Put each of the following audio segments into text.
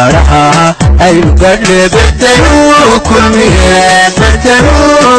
badhaadhaha aynu gadhe bertanu kulmiye bertanu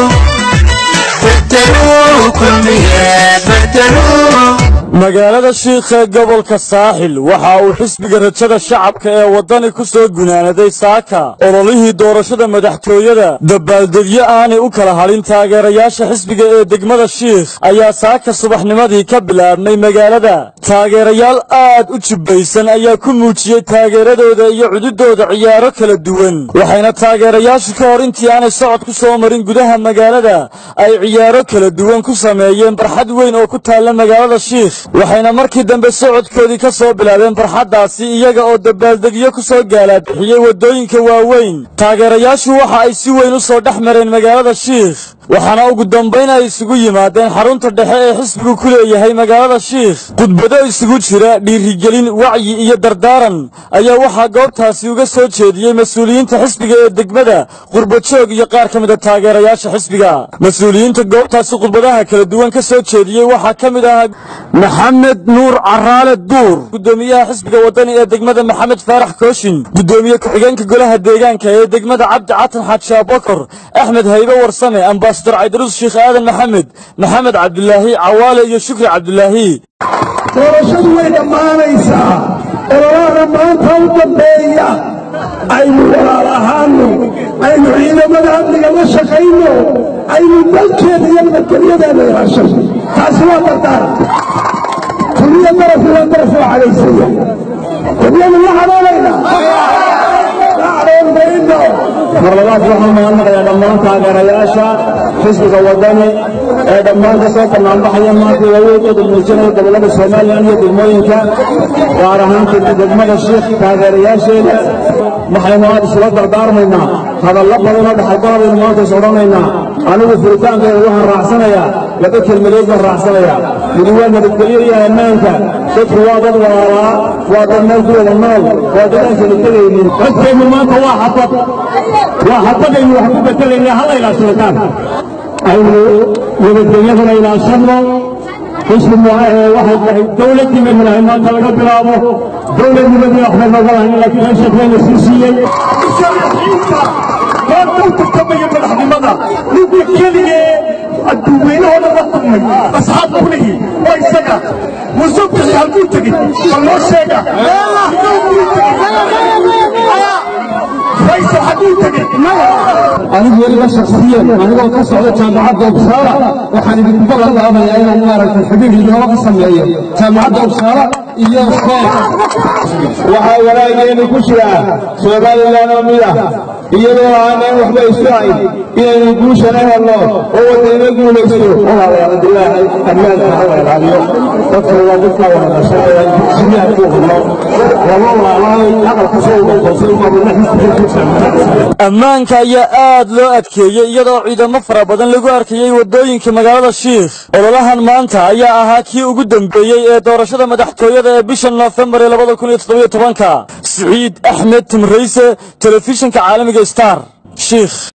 bertanu kulmiye bertanu magaalada shiikha ee gobolka saaxil waxa uu xisbiga rajada shacabka ee waddani ku soo gunaanaday saaka ololihii doorashada madaxtooyada dabaaldegyo aanay u kala hadhin taageerayaasha xisbiga ee degmada shiikh ayaa saaka subaxnimadii ka bilaabmay magaalada taageerayaal aad u jibbaysan ayaa ku muujiyey taageeradooda iyo cududooda ciyaaro kala duwan waxayna taageerayaashu ka hor intii aanay socod ku soo marin gudaha magaalada ay ciyaaro kala duwan ku sameeyeen barxad weyn oo ku taalla magaalada shiikh waxayna markii dambe socodkoodii ka soo bilaabeen barxaddaasi iyaga oo dabaaldegyo ku soo gaalaabixiyey waddooyinka waaweyn taageerayaashu waxa ay si weyn u soo dhex mareen magaalada shiikh waxaana ugu dambayn ay isugu yimaadeen xarunta dhexe ee xisbigu ku leeyahay magaalada shiikh khudbado isugu jira dhiirigelin wacyi iyo dardaaran ayaa waxaa goobtaasi uga soo jeediyey mas-uuliyiinta xisbiga ee degmada qurbajoog iyo qaar ka mida taageerayaasha xisbiga mas-uuliyiinta goobtaasi khudbadaha kala duwan ka soo jeediyey waxaa ka mid ahaa maxamed nuur caraale duur gudoomiyaha xisbiga waddani ee degmada maxamed faarax kooshin gudoomiye ku-xigeenka golaha deegaanka ee degmada cabdi catan xaaji abakor axmed haybe warsame ambasador caydaruus sheekh aadan maxamed maxamed cabdulaahi cawaale iyo shukri cabdulaahi doorashadu way dhammaanaysaa ololahana maanta u dambeeya aynu walaal ahaanno aynu ciidamada amniga la shaqayno aynu dalkeeda iyo nabadgelyadeena ilaashano taasi waa dardaaran kulmiya darafu waa daraf oo cadaysaya kulmiyadu la cadoonaynaa la cadoon mayno mar labaad waxaan mahadnaqayaa dhammaan taageerayaasha xisbiga waddani ee dhammaan ka soo banaanbaxaya maanta awoodooda muujinaya gobollada somalilan iyo degmooyinka gaar ahaan degmada shiikh taageerayaasheeda waxaynu aad isula dardaarmaynaa hadallo badanoo dhaxalgala baynu maanta is odhanaynaa anigu furitaankeeda waxaan raacsanayaa laba kelmadood baan raacsanayaa midi waa nabadgelyo iyo ammaanka dadku waa dad walaalaa waa dad meel ku wada nool waa dad aan kala tegaynin dadkeennu maanta waa xabad waa xabadaynu wax ku bedelayna halla ilaashadataan aynu nabadgelyadana ilaashanno xisbi waxay tahay dowladdiimaynu nahay maanta laga bilaabo dowladnimadii waxbay nooga lahayn laakiin heshakeyna sii siiyey maanta u tartamaya madaxnimada ninkii keligee adduuweynahoo dhan la kulmay asxaab kuligi waa isaga musubixi halkuu tegey ma loo sheega faysal xaguu tegey anigu weliba shaksiyan anigoo ka socda jaamacadda ubsaara waxaan idinku ballan qaadayaa inaan maaragtay xidhiir inooga ka sameeyo jaamacadda ubsaara iyo sheekh waxaa walaageenu ku jira somalilan oo mid ah iyadoo aanan waxba isu hayn inaynu guushana helno oo wadayna guulaysto walaalayaaladilahay ammaanka hala ilaaliyo dadka waa dadka wada dhashanaya siyaha ku hadlo laba walaalahay aqalka soo uga qoosay umabuna xisbiga ammaanka ayaa aad loo adkeeyey iyadoo ciidamo fara badan lagu arkayey waddooyinka magaalada shiikh ololahan maanta ayaa ahaa kii ugu dambeeyey ee doorashada madaxtooyada ee bisha noofembar ee labada kun iyo toddobiyo tobanka siciid axmed timrayse telefishinka caalamiga star shiikh